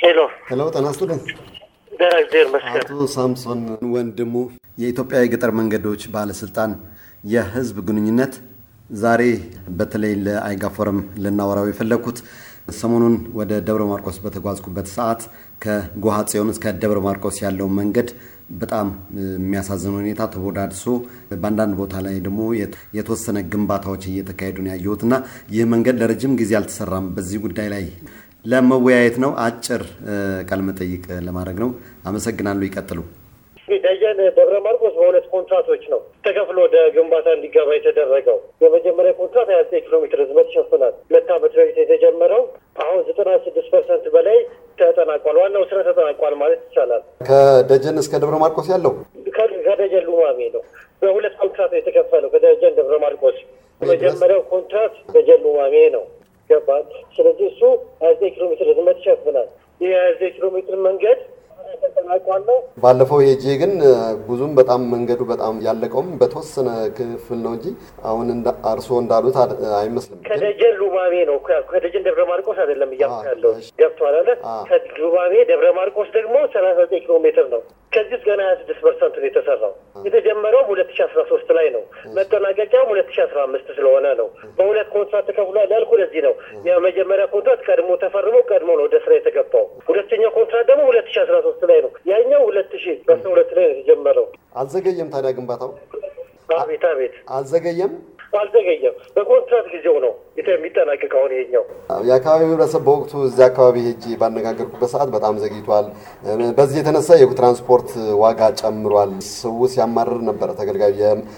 ሄሎ ሄሎ ጤና ይስጥልኝ። ደህና እግዚአብሔር ይመስገን። አቶ ሳምሶን ወንድሙ የኢትዮጵያ የገጠር መንገዶች ባለስልጣን የህዝብ ግንኙነት ዛሬ በተለይ ለአይጋ ፎረም ልናወራው የፈለግኩት ሰሞኑን ወደ ደብረ ማርቆስ በተጓዝኩበት ሰዓት ከጎሃ ጽዮን እስከ ደብረ ማርቆስ ያለው መንገድ በጣም የሚያሳዝን ሁኔታ ተቦዳድሶ በአንዳንድ ቦታ ላይ ደግሞ የተወሰነ ግንባታዎች እየተካሄዱ ነው ያየሁት እና ይህ መንገድ ለረጅም ጊዜ አልተሰራም። በዚህ ጉዳይ ላይ ለመወያየት ነው። አጭር ቃለ መጠይቅ ለማድረግ ነው። አመሰግናለሁ። ይቀጥሉ። ደጀን ደብረ ማርቆስ በሁለት ኮንትራቶች ነው ተከፍሎ ወደ ግንባታ እንዲገባ የተደረገው። የመጀመሪያ ኮንትራት ሀያ ዘጠኝ ኪሎ ሜትር ርዝመት ይሸፍናል። ሁለት ዓመት በፊት የተጀመረው አሁን ዘጠና ስድስት ፐርሰንት በላይ ተጠናቋል። ዋናው ስራ ተጠናቋል ማለት ይቻላል። ከደጀን እስከ ደብረ ማርቆስ ያለው ከደጀን ሉማሜ ነው። በሁለት ኮንትራት ነው የተከፈለው። ከደጀን ደብረ ማርቆስ የመጀመሪያው ኮንትራት ደጀን ሉማሜ ነው ገባል። ስለዚህ እሱ ሀያ ዘጠኝ ኪሎ ሜትር ርዝመት ይሸፍናል። ይህ ሀያ ዘጠኝ ኪሎ ሜትር መንገድ ተጠናቋል ነው ባለፈው ሄጄ ግን ብዙም በጣም መንገዱ በጣም ያለቀውም በተወሰነ ክፍል ነው እንጂ አሁን እርስዎ እንዳሉት አይመስልም። ከደጀን ሉማሜ ነው። ከደጀን ደብረ ማርቆስ አይደለም እያልኩ ያለው ገብቶሃል አለ። ከሉማሜ ደብረ ማርቆስ ደግሞ ሰላሳ ዘጠኝ ኪሎ ሜትር ነው። ከዚህ ውስጥ ገና ሀያ ስድስት ፐርሰንት ነው የተሰራው። የተጀመረው ሁለት ሺ አስራ ሶስት ላይ ነው። መጠናቀቂያውም ሁለት ሺ አስራ አምስት ስለሆነ ነው። በሁለት ኮንትራት ተከፍሏል ያልኩ ለዚህ ነው። የመጀመሪያ ኮንትራት ቀድሞ ተፈርሞ ቀድሞ ነው ወደ ስራ የተገባው። ሁለተኛው ኮንትራት ደግሞ ሁለት ሺ አስራ ሶስት ላይ ነው። ያኛው ሁለት ሺ አስራ ሁለት ላይ ነው የተጀመረው። አልዘገየም ታዲያ ግንባታው? አቤት አቤት፣ አልዘገየም አልዘገየም። በኮንትራት ጊዜው ነው የሚጠናቀቅ። አሁን ይሄኛው የአካባቢው ህብረተሰብ በወቅቱ እዚያ አካባቢ ሄጄ ባነጋገርኩበት ሰዓት በጣም ዘግይቷል። በዚህ የተነሳ የትራንስፖርት ዋጋ ጨምሯል። ሰው ሲያማርር ነበረ። ተገልጋዩ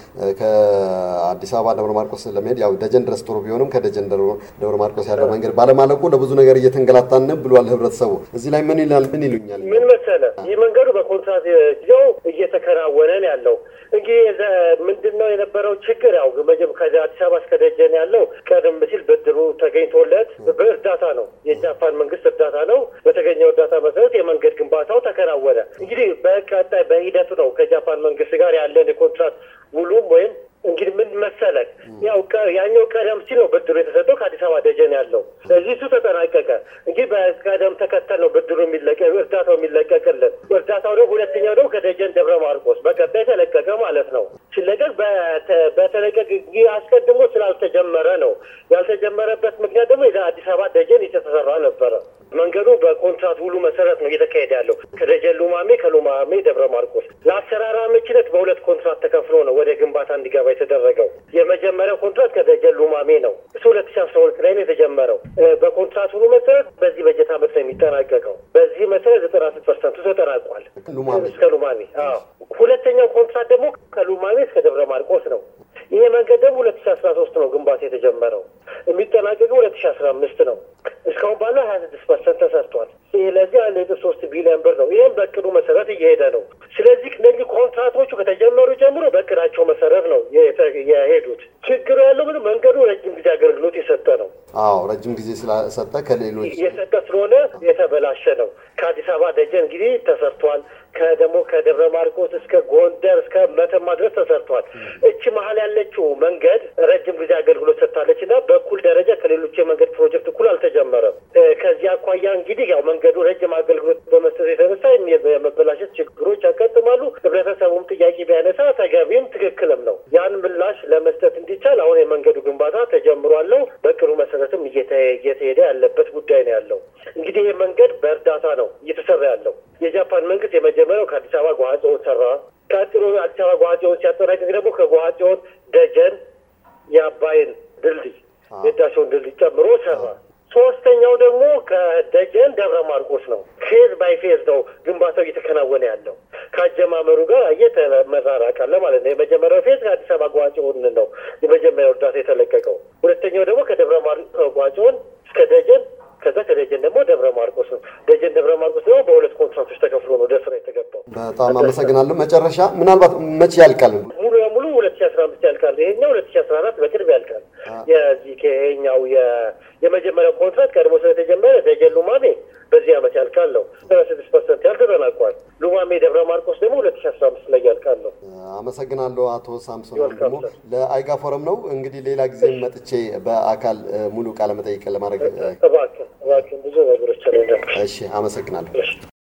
ከአዲስ አበባ ደብረ ማርቆስ ለመሄድ ያው ደጀን ድረስ ጥሩ ቢሆንም ከደጀን ደብረ ማርቆስ ያለው መንገድ ባለማለቁ ለብዙ ነገር እየተንገላታን ብሏል ህብረተሰቡ። እዚህ ላይ ምን ይላል? ምን ይሉኛል? ምን መሰለ ይህ መንገዱ በኮንትራት ጊዜው እየተከናወነ ነው ያለው። እንግዲህ ምንድን ነው የነበረው ችግር? ያው ከአዲስ አበባ እስከ ደጀን ያለው ቀደም ሲል ብድሩ ተገኝቶለት በእርዳታ ነው፣ የጃፓን መንግስት እርዳታ ነው። በተገኘው እርዳታ መሰረት የመንገድ ግንባታው ተከናወነ። እንግዲህ በቀጣይ በሂደቱ ነው ከጃፓን መንግስት ጋር ያለን የኮንትራት ውሉም ወይም እንግዲህ ምን መሰለህ ያው ያኛው ቀደም ሲል ነው ብድሩ የተሰጠው ከአዲስ አበባ ደጀን ያለው እዚህ እሱ ተጠናቀቀ። እንግዲህ በቀደም ተከተል ነው ብድሩ የሚለቀ እርዳታው የሚለቀቅልን። እርዳታው ደግሞ ሁለተኛው ደግሞ ከደጀን ደብረ ማርቆስ በቀጣይ ተለቀቀ ማለት ነው። ሲለቀቅ በተለቀቅ አስቀድሞ ስላልተጀመረ ነው። ያልተጀመረበት ምክንያት ደግሞ አዲስ አበባ ደጀን የተሰራ ነበረ። መንገዱ በኮንትራት ውሉ መሰረት ነው እየተካሄደ ያለው ከደጀን ሉማሜ፣ ከሉማሜ ደብረ ማርቆስ። ለአሰራር አመቺነት በሁለት ኮንትራት ተከፍሎ ነው ወደ ግንባታ እንዲገባ የተደረገው። የመጀመሪያው ኮንትራት ከደጀን ሉማሜ ነው። እሱ ሁለት ሺ አስራ ሁለት ላይ ነው የተጀመረው። በኮንትራት ውሉ መሰረት በዚህ በጀት አመት ነው የሚጠናቀቀው። በዚህ መሰረት ዘጠና ስድስት ፐርሰንቱ ተጠናቋል እስከ ሉማሜ። ሁለተኛው ኮንትራት ደግሞ ከሉማሜ እስከ ደብረ ማርቆስ ነው። ይሄ መንገድ ደግሞ ሁለት ሺ አስራ ሶስት ነው ግንባታ የተጀመረው የሚጠናቀቀው ሁለት ሺ አስራ አምስት ነው። እስካሁን ባለው ሀያ ስድስት ፐርሰንት ተሰርቷል። ስለዚህ አንድ ነጥብ ሶስት ቢሊዮን ብር ነው። ይህም በእቅዱ መሰረት እየሄደ ነው። ስለዚህ እነዚህ ኮንትራቶቹ ከተጀመሩ ጀምሮ በእቅዳቸው መሰረት ነው የሄዱት። ችግሩ ያለው ግን መንገዱ ረጅም ጊዜ አገልግሎት የሰጠ ነው። አዎ ረጅም ጊዜ ስለሰጠ ከሌሎች የሰጠ ስለሆነ የተበላሸ ነው። ከአዲስ አበባ ደጀን እንግዲህ ተሰርቷል። ከደግሞ ከደብረ ማርቆስ እስከ ጎንደር እስከ መተማ ድረስ ተሰርቷል። እቺ መሀል ያለችው መንገድ ረጅም ጊዜ አገልግሎት ሰጥታለች እና በኩል ደረጃ ከሌሎች የመንገድ ፕሮጀክት እኩል አልተጀመረም። ከዚህ አኳያ እንግዲህ ያው መንገዱ ረጅም አገልግሎት በመስጠት የተነሳ የመበላሸት ችግሮች ያጋጥማሉ። ህብረተሰቡም ጥያቄ ቢያነሳ ተገቢም ትክክልም ነው። ያን ምላሽ ለመስጠት እንዲቻል አሁን የመንገዱ ግንባታ ተጀምሯለው። በቅሩ መሰረትም እየተሄደ ያለበት ጉዳይ ነው ያለው። እንግዲህ ይህ መንገድ በእርዳታ ነው እየተሰራ ያለው። የጃፓን መንግስት የመጀመሪያው ከአዲስ አበባ ጓሃጽዮን ሰራ። ቀጥሎ አዲስ አበባ ጓሃጽዮን ሲያጠናቅቅ ደግሞ ከጓሃጽዮን ደጀን የአባይን ድልድይ የህዳሴውን ድልድይ ጨምሮ ሰራ። ሶስተኛው ደግሞ ከደጀን ደብረ ማርቆስ ነው። ፌዝ ባይ ፌዝ ነው ግንባታው እየተከናወነ ያለው። ከአጀማመሩ ጋር እየተመራራቅ አለ ማለት ነው። የመጀመሪያው ፌዝ ከአዲስ አበባ ጓሃጽዮን ነው የመጀመሪያው እርዳታ የተለቀቀው። ሁለተኛው ደግሞ ከደብረ ጓሃጽዮን እስከ ደጀን ከዛ ከደጀን ደግሞ ደብረ ማርቆስ ነው። ደጀን ደብረ ማርቆስ ደግሞ በሁለት ኮንትራክቶች ተከፍሎ ነው ወደ ስራ የተገባው። በጣም አመሰግናለሁ። መጨረሻ ምናልባት መቼ ያልቃል? ሙሉ ለሙሉ ሁለት ሺ አስራ አምስት ያልቃል። ይሄኛው ሁለት ሺ አስራ አራት በቅርብ ያልቃል። የዚህ ከይሄኛው የመጀመሪያው ኮንትራት ቀድሞ ስለተጀመረ ደጀን ሉማሜ በዚህ ዓመት ያልቃል ነው። ሰባ ስድስት ፐርሰንት ያህል ተጠናቋል። ሉማሜ ደብረ ማርቆስ ደግሞ ሁለት ሺ አስራ አምስት ላይ ያልቃል ነው። አመሰግናለሁ አቶ ሳምሶን ደግሞ ለአይጋ ፎረም ነው እንግዲህ ሌላ ጊዜ መጥቼ በአካል ሙሉ ቃለ መጠይቅ ለማድረግ እባክህ እባክህ ብዙ ነገሮች እሺ፣ አመሰግናለሁ። እሺ።